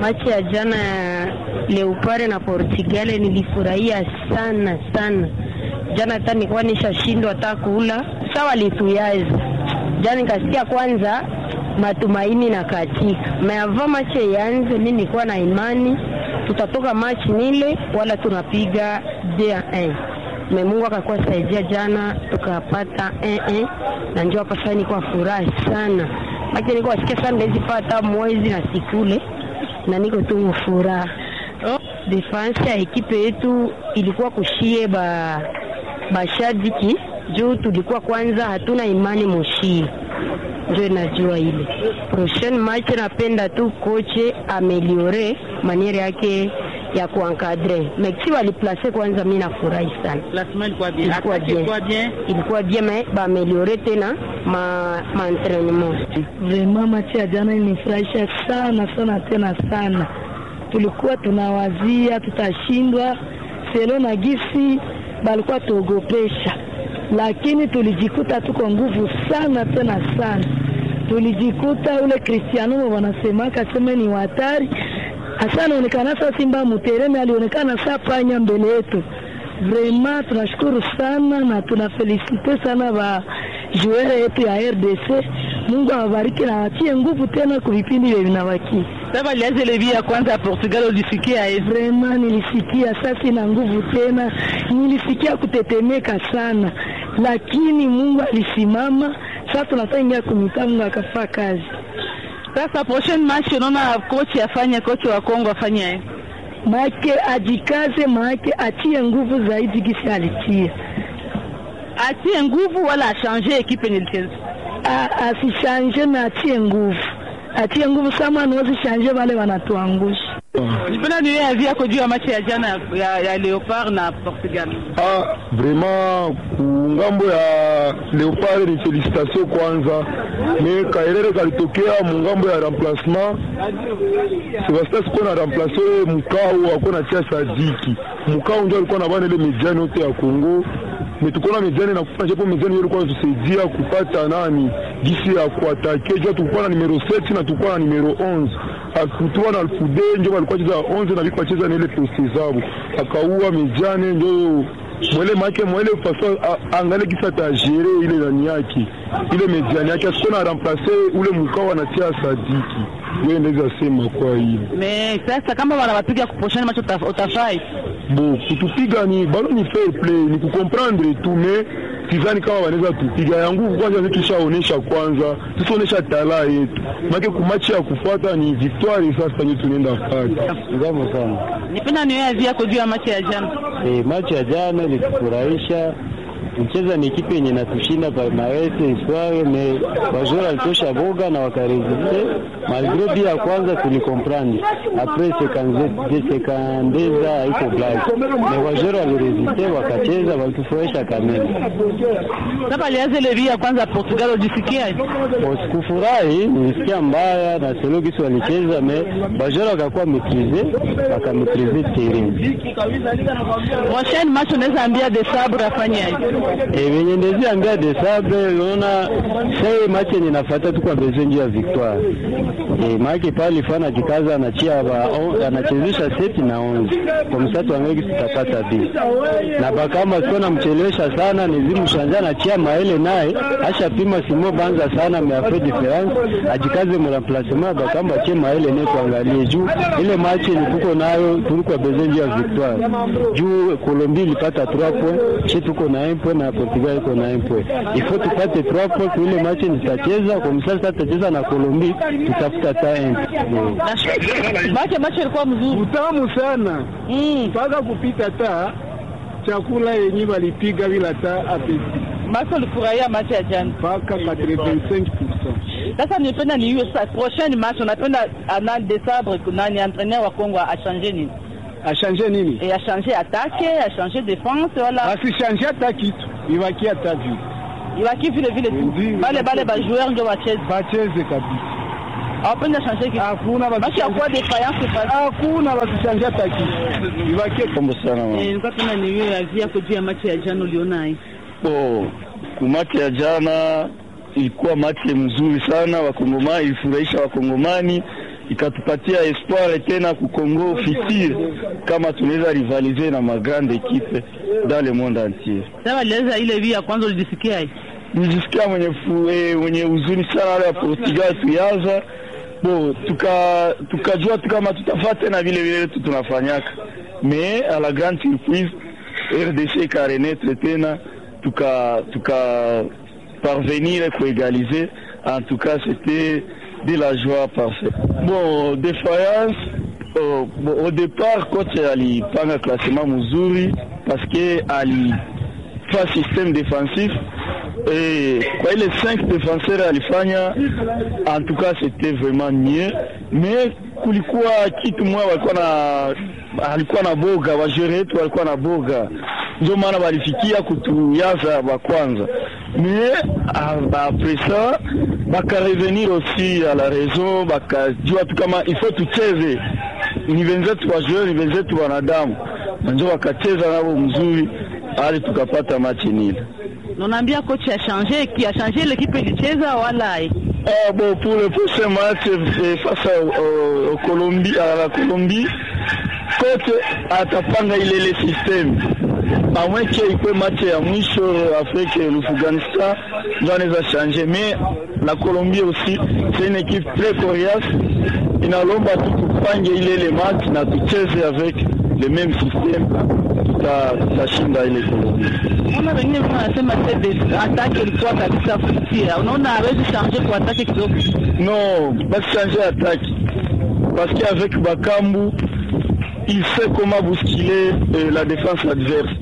Machi ya jana ya Leopard na Portugal nilifurahia sana sana. Jana hata nilikuwa nishashindwa hata kula, sawa lituyaza jana, nikasikia kwanza matumaini na katika meava machi yanze, mimi nilikuwa na imani tutatoka machi nile wala tunapiga 2-1 me Mungu akakuwa saidia jana tukapata 1-1 na njoo hapa sasa niko furaha sana maki niko asikia sana ndezi pata mwezi na sikule na niko tu furaha. Oh, defense ya ekipe yetu ilikuwa kushie ba bashabiki juu tulikuwa kwanza hatuna imani mushie njo inajua ile prochaine match, napenda tu koche ameliore maniere yake ya kuankadre Mexique waliplace kwanza, mimi nafurahi sana, ilikuwa bien, ilikuwa bien mais ba ameliore tena ma ma entraînement. Vraiment match ya jana ilinifurahisha sana sana tena sana. Tulikuwa tunawazia tutashindwa selo na gisi balikuwa tuogopesha, lakini tulijikuta tuko nguvu sana tena sana. Tulijikuta ule Cristiano wanasemaka sema ni hatari hasa, anaonekana sasa Simba Mutereme alionekana saa panya mbele yetu. Vraiment tunashukuru sana na tunafelisite sana ba joueur yetu ya RDC. Mungu awabariki na watie nguvu tena kwa vipindi vya vinawaki. Sasa lianze levi ya kwanza ya Portugal ulisikia hivi? Vraiment nilisikia sasa ina nguvu tena, nilisikia kutetemeka sana, lakini Mungu alisimama. Sasa tunataingia kumita, Mungu akafaa kazi. Sasa prochaine match unaona coach afanye, coach wa Kongo afanye maake ajikaze, maake atie nguvu zaidi gisi alitia, atie nguvu wala achange ekipe nilicheza asishanje na atie nguvu, atie nguvu sama anawezi shanje wale wanatuangusha. Nipenda niwe avi yako juu ya machi ya jana ya, ya Leopard na Portugal. Ah, vraiment kungambo ya Leopard ni felicitation kwanza, me kaerere kalitokea mungambo ya remplacement. Sebastien sikuwa na remplace Mukau akuwa na tia Sadiki. Mukau ndio alikuwa na bana ile mediani yote ya Kongo metukona mediani na kufanya japo mediani ilikuwa inatusaidia kupata nani gisi ya kuatake jua tulikuwa na numero 7 na tulikuwa na numero 11 akutua na alfude njo walikuwa cheza 11 na biko cheza na ile poste zabo akaua mediani njo mwele make mwele faso angale kisa tajere ile nani yake ile mediani yake asikuwa na remplace ule mkao anatia Sadiki ndio ndeza sema kwa hiyo Me sasa kama wanawapiga kuposhana macho utafai bo kutupiga ni bado ni fair play ni kukomprendre tu me sidhani kama wanaweza tupiga ya nguvu kwanza, sisi tushaonesha kwanza, tusionyesha tala yetu make kumachi ya kufuata ni victoire. Sasa ndio tunaenda fata ngamo sana. Nipenda niwe avi yako juu ya machi ya jana. Eh, machi ya jana ilitufurahisha mcheza ni ekipe yenye natushinda palmarese isware me bajora alitosha boga na wakaresiste malgre bia ya kwanza tulikomprendre apres sekandeza haiko blage me wajora waliresiste wakacheza walitufurahisha kamili. Sasa lianze levi ya kwanza Portugal ulisikia? Sikufurahi, nilisikia mbaya na selo gisi walicheza me bajora wakakuwa metrize wakametrize terrain. Prochaine match unaweza ambia de sabre afanye E, venye ndezi ambia desabre unaona sai machi yenye nafata tu kwa bezo njia ya victoire e, maake pale fana jikaza anachia ba anachezesha seti na onze kwa msatu wangeki sitapata bi na bakama sio namchelewesha sana nizimu shanja anachia maele naye asha pima simo banza sana me afre difference ajikaze mu remplacement bakama achie maele ne tuangalie juu ile machi yenye tuko nayo tulikuwa bezo njia ya victoire juu Colombie ilipata 3 points che tuko na 1 point na Portugal iko na 1 point. Il faut tupate 3 points kwa ile match nitacheza kwa msasa tutacheza na Colombie tutafuta ta 1. Machi machi ilikuwa mzuri. Utamu sana. Mpaka kupita ta chakula yenye walipiga bila ta apeti. Machi ulifurahia machi ya jana. Mpaka 85%. Sasa nipenda ni hiyo sasa prochaine match unapenda ana décembre nani entraîneur wa Kongo achange nini? Achange nini? Et achange attaque, achange défense wala asichange hata kitu, ibaki hata vile. Ibaki vile vile tu. Bale bale ba joueur ndio wacheze. Bacheze kabisa. Hapana changer kitu. Hakuna basi kwa defiance pas. Hakuna basichange hata kitu. Ibaki kombo sana. Eh, nilikuwa tuna ni wewe avia kujua ya machi ya jana uliona hii. Oh, kumati ya jana ilikuwa machi mzuri sana, wakongomani ilifurahisha wakongomani ikatupatia espoir tena ku Congo futur kama tunaweza rivaliser na magrande equipe dans le monde entier. Sasa waliweza ile vi ya kwanza ulijisikia Nijisikia mwenye fu, eh, mwenye huzuni sana wale ya Portugal tuyaza bo tuka tukajua tu kama tutafaa tena vile vile tu tunafanyaka mais à la grande surprise RDC ikarenetre tena tuka tuka parvenir kuégaliser en tout cas c'était de la joie parfaite bon défaillance oh, bon, au départ coach alipanga classement mzuri parce que alifaa système défensif et kwa ile 5 défenseurs alifanya en tout cas c'était vraiment mieux mais kulikuwa kitu mwa walikuwa na alikuwa na boga wajere wetu walikuwa na boga ndio maana walifikia kutuyaza wa kwanza mais après ça bakarevenir aussi à la raison bakajua tu kama il faut tucheze ni wenzetu wajeur ni wenzetu wanadamu na ndio wakacheza nao mzuri hadi tukapata machi nile unaambia coach a changé qui a changé l'équipe ilicheza wala Ah bon, pour le prochain match euh, face à, au, au Colombie, à la Colombie, coach atapanga ile ile system à moins qu'il ikuwe match ya mwisho avec l'Afghanistan ndio anaweza changer, mais la Colombie aussi c'est une équipe très coriace, inalomba tu tupange ile ile match na tucheze avec le même système, tuta- tutashinda ile Colombie. Unaona wengine wanasema atake ilikuwa kabisa kutia. Unaona hawezi changer kwa atake kidogo. Non, basi changer attaque. Parce qu'avec Bakambu, il sait comment bousculer euh, la défense adverse.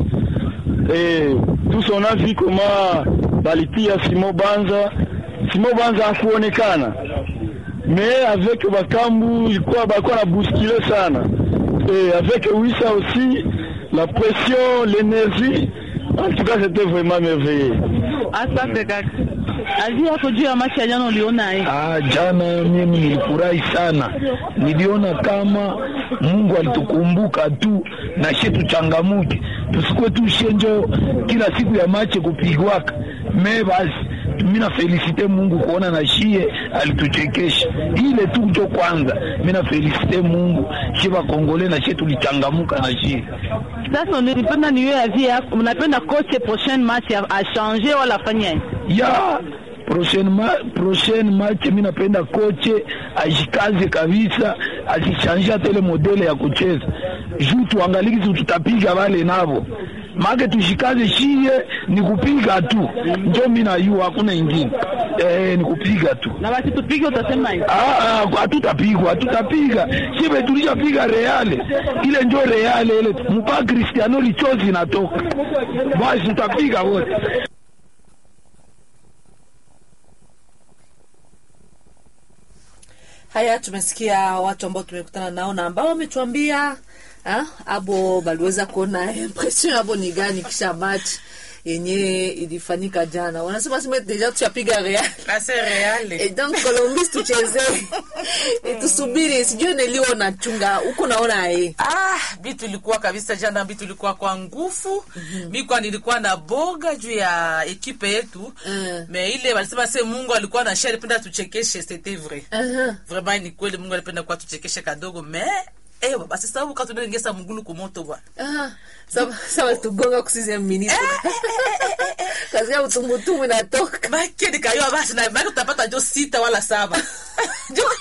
Et tous on a vu comment balitia Simo Banza. Simo Banza hakuonekana. Mais avec Bakambu, ilikuwa balikuwa na bousculer sana. Et avec Wissa aussi, la pression, l'énergie, en tout cas c'était vraiment merveilleux. Asante kaka. Azi yako juu ya machi ya jana uliona eh? Ah, jana mimi nilifurahi sana, niliona kama Mungu alitukumbuka tu na she tuchangamuke, tusikuwe tu shenjo kila siku ya mache kupigwaka me basi mimi na felicite Mungu kuona na shie alituchekesha ile tu njo kwanza. Mimi na felicite Mungu shie bakongole na shie tulichangamuka na shie Sasa nilipenda niwe azi yako. Mnapenda coach prochaine match a, a changer wala afanye? ya prochaine ma prochaine match mimi napenda koche ajikaze kabisa, asichange hata ile modele ya kucheza juu tuangalie kitu tutapiga wale navo make tushikaze shie ni kupiga tu, njo mimi na yu hakuna ingine eh, ni kupiga tu. Na basi tupige utasema hivi. Ah, ah, hatutapigwa hatutapiga shibe tulishapiga reale ile njo reale ile mpaka Cristiano lichozi natoka basi tutapiga wote Haya, tumesikia watu ambao tumekutana nao na ambao wametuambia ah, abo baliweza kuona impression abo ni gani kisha match yenye ilifanyika jana. Wanasema sema deja tushapiga Real Basi Real. et donc Colombie tucheze e, tusubiri, sijui nilio na chunga huko naona eh Ah, bitu ilikuwa kabisa jana, bitu ilikuwa kwa nguvu. Mi kwa nilikuwa na boga juu ya ekipe yetu Mm. me ile walisema se Mungu alikuwa na shari penda tuchekeshe, c'était vrai Aha. vraiment, ni kweli Mungu alipenda kuwa tuchekeshe kadogo me eh, basi sababu katunengesa mugulu kumoto bwana Ah, sawa sawa, tugonga kusize minute kazi ya utumbutumu inatoka make nikayua basi na make tutapata jo sita wala saba Jo-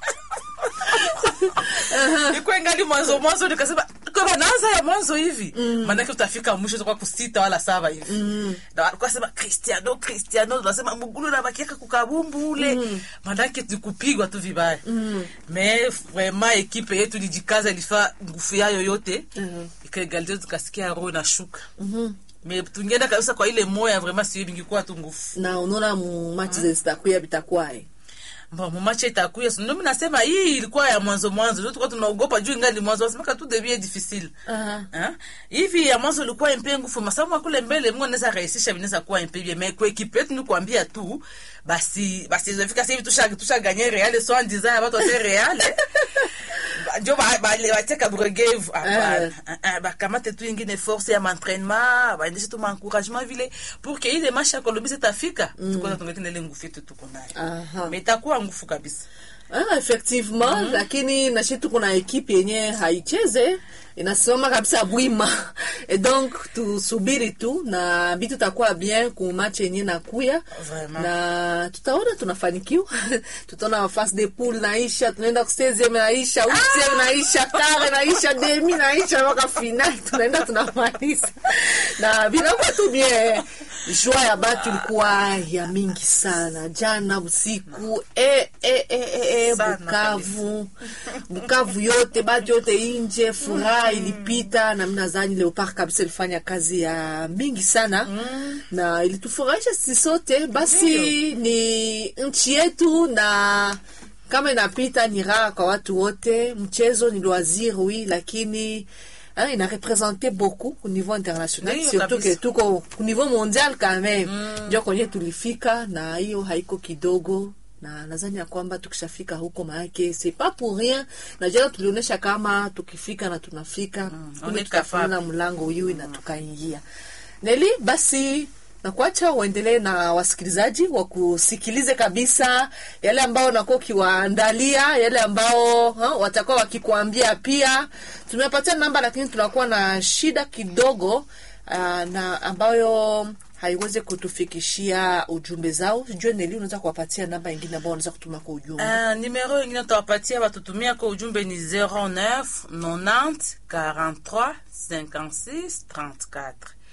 ikuwa ingali mwanzo mwanzo nikasema kwa naanza ya mwanzo hivi maanake utafika mwisho utakuwa kusita wala saba hivi na walikuwa sema cristiano cristiano tunasema mugulu na bakiaka kukabumbu ule maanake tukupigwa tu vibaya me vraiment ekipe yetu ilijikaza ilifaa nguvu yayo yote ikaegalize tukasikia roho inashuka me tungeenda kabisa kwa ile moya vraiment siyo bingikuwa tu nguvu na unaona mu match zitakuya bitakwae Bon, mumache itakuya ndio mimi nasema hii ilikuwa ya mwanzo mwanzo ndio tulikuwa tunaogopa juu ingali mwanzo wasemaka tu devient difficile Aha. Ah, hivi ya mwanzo ilikuwa impe nguvu masomo kule mbele Mungu anaweza rahisisha vinaweza kuwa impe bien mais kwa equipe yetu ni kuambia tu basi basi zifika sasa hivi tusha tusha gagner Real so en disant watu wa Real ndio ba ba le wateka bregevu hapana Ah, ah, bakamate tu ingine force ya entraînement baendeshe tu encouragement vile pour que ile match ya Colombie zitafika tukoza tungetina ile nguvu yetu tuko nayo Aha. mais itakuwa nguvu kabisa Ah, effectivement lakini nashi tuko na ekipe yenye haicheze inasimama kabisa bwima et donc tusubiri tu na vitu takuwa bien ku match yenye nakuya Vraiment. na tutaona tunafanikiwa tutaona mafase de poule naisha tunaenda ku 16 naisha huitième naisha kare naisha demi naisha mpaka final tunaenda tunamaliza na vinakuwa tu bien jua ya batu ilikuwa ya mingi sana jana usiku e, e, e, e, e, Sana Bukavu Bukavu yote batu yote inje furaha ilipita na mimi nadhani Leopard kabisa ilifanya kazi ya mingi sana na ilitufurahisha sisi sote basi ni nchi yetu na kama inapita ni raha kwa watu wote mchezo ni loisir oui lakini hein, ina représente beaucoup au niveau international Ndiyo, surtout kabisa. que tuko au niveau mondial quand même ndio kwenye tulifika na hiyo haiko kidogo na nadhani ya kwamba tukishafika huko maake c'est pas pour rien na jana tulionyesha kama tukifika na tunafika kumbe on est tutafungula capable. mlango huyu na tukaingia neli basi na kuacha uendelee na wasikilizaji wakusikilize kabisa yale ambao unakuwa ukiwaandalia yale ambao ha, watakuwa wakikuambia pia tumepatia namba lakini tunakuwa na shida kidogo uh, na ambayo haiwezi kutufikishia ujumbe zao sijue neli unaweza kuwapatia namba ingine ambao wanaweza kutuma kwa ujumbe Uh, nimero ingine tawapatia batutumia kwa ujumbe ni 09 90 43 56 34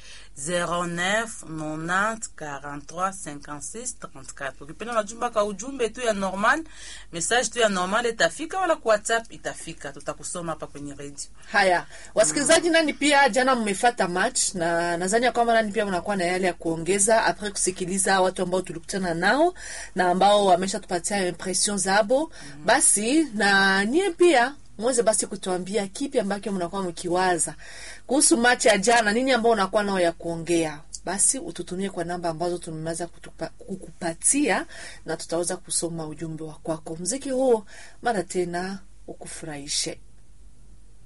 09 90 43 56 34 ukipenda majumba ka ujumbe tu ya normal message tu ya normal itafika wala kwa whatsapp itafika tutakusoma hapa kwenye redio haya wasikilizaji nani pia jana mmefata match na nadhani ya kwamba nani pia mnakuwa na yale ya kuongeza apres kusikiliza watu ambao tulikutana nao na ambao wameshatupatia impression zabo basi na nie pia mweze basi kutuambia kipi ambacho mnakuwa mkiwaza kuhusu match ya jana nini ambao unakuwa nao ya kuongea basi ututumie kwa namba ambazo tumeweza kutupa- kukupatia na tutaweza kusoma ujumbe wa kwako mziki huo mara tena ukufurahishe